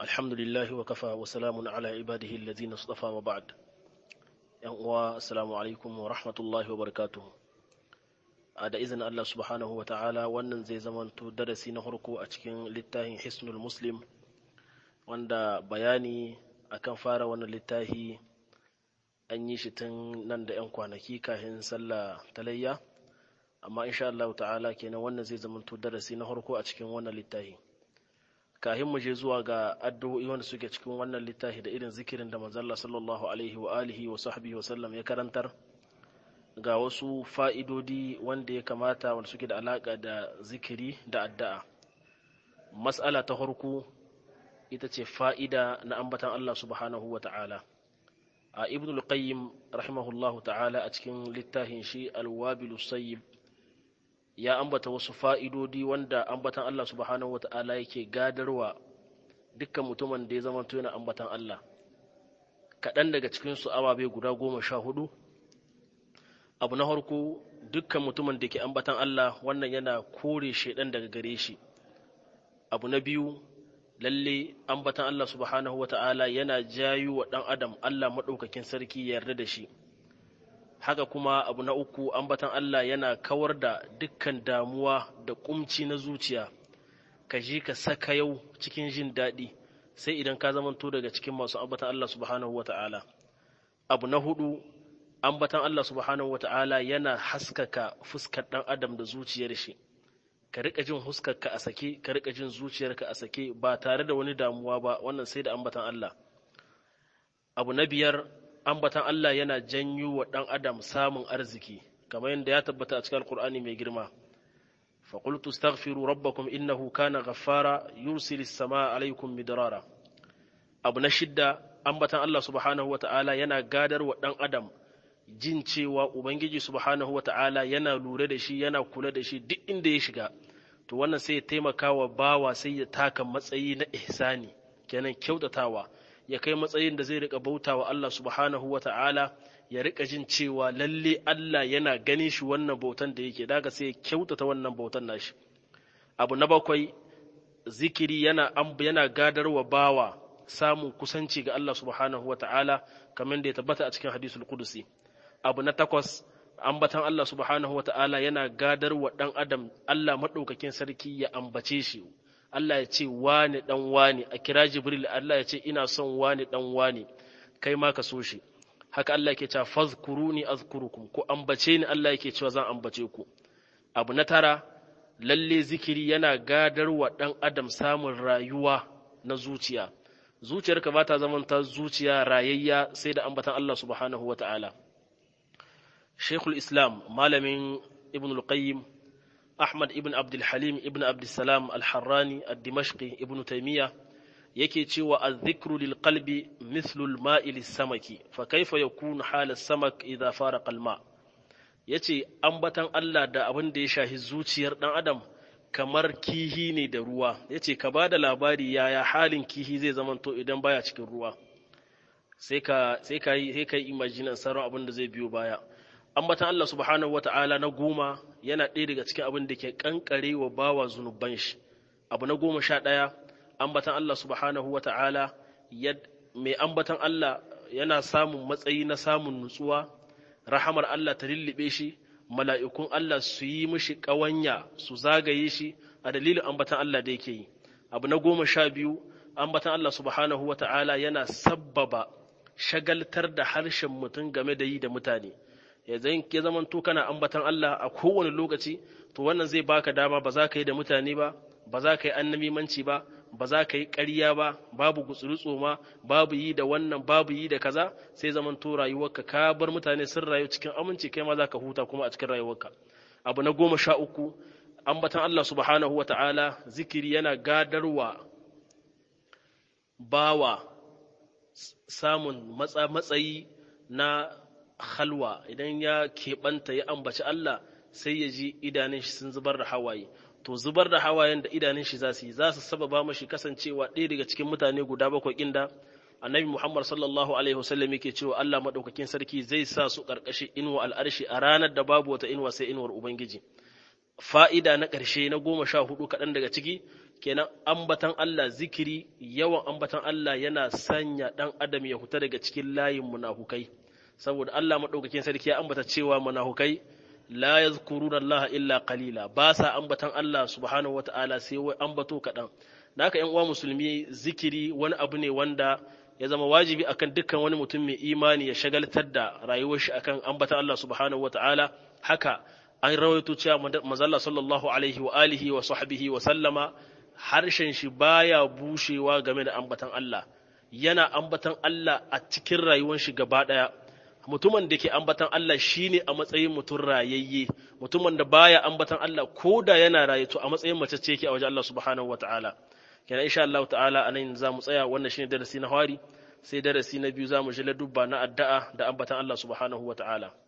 الحمد لله وكفى وسلام على عباده الذين اصطفى وبعد yan uwa assalamu alaikum wa rahmatullahi wa barakatuh a da izinin Allah subhanahu wa ta'ala wannan zai zamanto darasi na farko a cikin littafin hisnul muslim wanda bayani akan fara wannan littafi an yi shi tun nan da 'yan kwanaki kafin sallah talayya amma insha Allah ta'ala kenan wannan zai zamanto darasi na farko a cikin wannan littafi kahin mu je zuwa ga addu'o'i wanda suke cikin wannan littafi da irin zikirin da manzalla sallallahu alaihi wa alihi wa sahbihi wa sallam ya karantar ga wasu fa'idodi wanda ya kamata wanda suke da alaka da zikiri da addu'a mas'ala ta farko ita ce fa'ida na ambatan Allah subhanahu wa ta'ala a ibn al-qayyim rahimahullahu ta'ala a cikin littafin shi al-wabilu sayyib ya ambata wasu fa'idodi wanda ambatan Allah subhanahu wata'ala yake gadarwa dukkan mutumin da ya zama yana ambatan Allah kaɗan daga cikinsu ababe guda goma sha hudu abu na harko dukkan mutumin da ke ambatan Allah wannan yana kore shaidan daga gare shi abu na biyu lalle ambatan Allah subhanahu wata'ala yana jayu wa ɗan adam Allah maɗaukakin sarki ya yarda da shi haka kuma abu na uku ambatan Allah yana kawar da dukkan damuwa da kumci na zuciya ka ji ka saka yau cikin jin daɗi sai idan ka zamanto daga cikin masu ambatan Allah subhanahu wa ta'ala abu na hudu ambatan Allah subhanahu wa ta'ala yana haskaka fuskar ɗan adam da zuciyar shi ka rika jin huskarka a sake ka rika jin zuciyarka a sake ba tare da wani damuwa ba wannan sai da ambatan Allah abu na biyar ambatan Allah yana janyo wa ɗan adam samun arziki kamar yadda ya tabbata a cikin alkur'ani mai girma فقلت استغفروا ربكم إنه كان غفارا يرسل السماء عليكم مدرارا abu na shidda ambatan Allah subhanahu wa ta'ala yana gadar wa ɗan adam jin cewa Ubangiji subhanahu wa ta'ala yana lura da shi yana kula da shi duk inda ya shiga to wannan sai ya taimaka wa bawa sai ya taka matsayi na ihsani kenan kyautatawa ya kai matsayin da zai rika bauta wa Allah subhanahu wa ta'ala ya rika jin cewa lalle Allah yana gani shi wannan bautan da yake daga sai ya kyautata wannan bautan nashi abu na bakwai zikiri yana yana gadarwa bawa samun kusanci ga Allah subhanahu wa ta'ala kamar da ya tabbata a cikin hadisul qudusi abu na takwas ambatan Allah subhanahu wa ta'ala yana gadarwa dan adam Allah madaukakin sarki ya ambace shi Allah ya ce wani dan wani a kira Jibril Allah ya ce ina son wani dan wani kai ma ka so shi haka Allah yake cewa fazkuruni azkurukum ko ambace ni Allah yake cewa zan ambace ku abu na tara lalle zikiri yana gadarwa dan adam samun rayuwa na zuciya zuciyarka ba ta zaman ta zuciya rayayya sai da ambatan Allah subhanahu wata'ala Sheikhul Islam malamin Ibn al-Qayyim Ahmad ibn Abdul Halim ibn Abdul Salam al-Harrani ad-Dimashqi ibn Taymiyyah yake cewa az-zikru lil qalbi mithlu al-ma'i lis-samaki fa kayfa yakunu hal as-samak idha faraqa al-ma yace ambatan Allah da abin da ya shahi zuciyar dan adam kamar kihi ne da ruwa yace ka bada labari yaya halin kihi zai zamanto idan baya cikin ruwa sai ka sai ka yi sai ka yi imagine sauran abin da zai biyo baya ambatan Allah subhanahu wata'ala na goma yana ɗaya daga cikin abin da ke kankare wa bawa zunuban shi abu na goma sha ɗaya ambatan Allah subhanahu wata'ala mai ambatan Allah yana samun matsayi na samun nutsuwa rahamar Allah ta lullube shi mala'ikun Allah su yi mishi ƙawanya su zagaye shi a dalilin ambatan Allah da yake yi abu na goma sha biyu ambatan Allah subhanahu wata'ala yana sabbaba shagaltar da harshen mutum game da yi da mutane ya zaman to kana ambatan Allah a kowane lokaci to wannan zai baka dama ba za ka yi da mutane ba ba za ka yi annamimanci ba ba za ka yi ƙarya ba babu gutsurutso ma babu yi da wannan babu yi da kaza sai zaman to rayuwarka ka bar mutane sun rayu cikin aminci kai ma za ka huta kuma a cikin rayuwarka abu na goma sha uku ambatan Allah subhanahu wa ta'ala zikiri yana gadarwa bawa samun matsayi na halwa idan ya keɓanta ya ambaci Allah sai ya ji idanun shi sun zubar da hawaye to zubar da hawayen da idanun shi za su yi za su sababa mashi kasancewa ɗaya daga cikin mutane guda bakwai inda annabi Muhammad sallallahu alaihi wasallam yake cewa Allah madaukakin sarki zai sa su karkashin inuwa al'arshi a ranar da babu wata inuwa sai inuwar ubangiji fa'ida na ƙarshe na goma sha hudu kaɗan daga ciki kenan ambatan Allah zikiri yawan ambatan Allah yana sanya dan adam ya huta daga cikin layin munafukai saboda Allah madaukakin sarki ya ambata cewa munafukai la yazkuruna Allah illa qalila ba sa ambatan Allah subhanahu wataala sai wai ambato kadan naka yan uwa musulmi zikiri wani abu ne wanda ya zama wajibi akan dukkan wani mutum mai imani ya shagaltar da rayuwar shi akan ambatan Allah subhanahu wataala haka an rawaito cewa mazalla sallallahu alaihi wa alihi wa sahbihi wa sallama harshen shi baya bushewa game da ambatan Allah yana ambatan Allah a cikin rayuwar shi gaba daya mutumin da ke ambatan Allah shine a matsayin mutum rayayye mutumin da baya ambatan Allah ko da yana raye to a matsayin mace ce yake a wajen Allah subhanahu wataala kenan insha Allah ta'ala anan za mu tsaya wannan shine darasi na hari sai darasi na biyu za mu ji ladubba na addu'a da ambatan Allah subhanahu wataala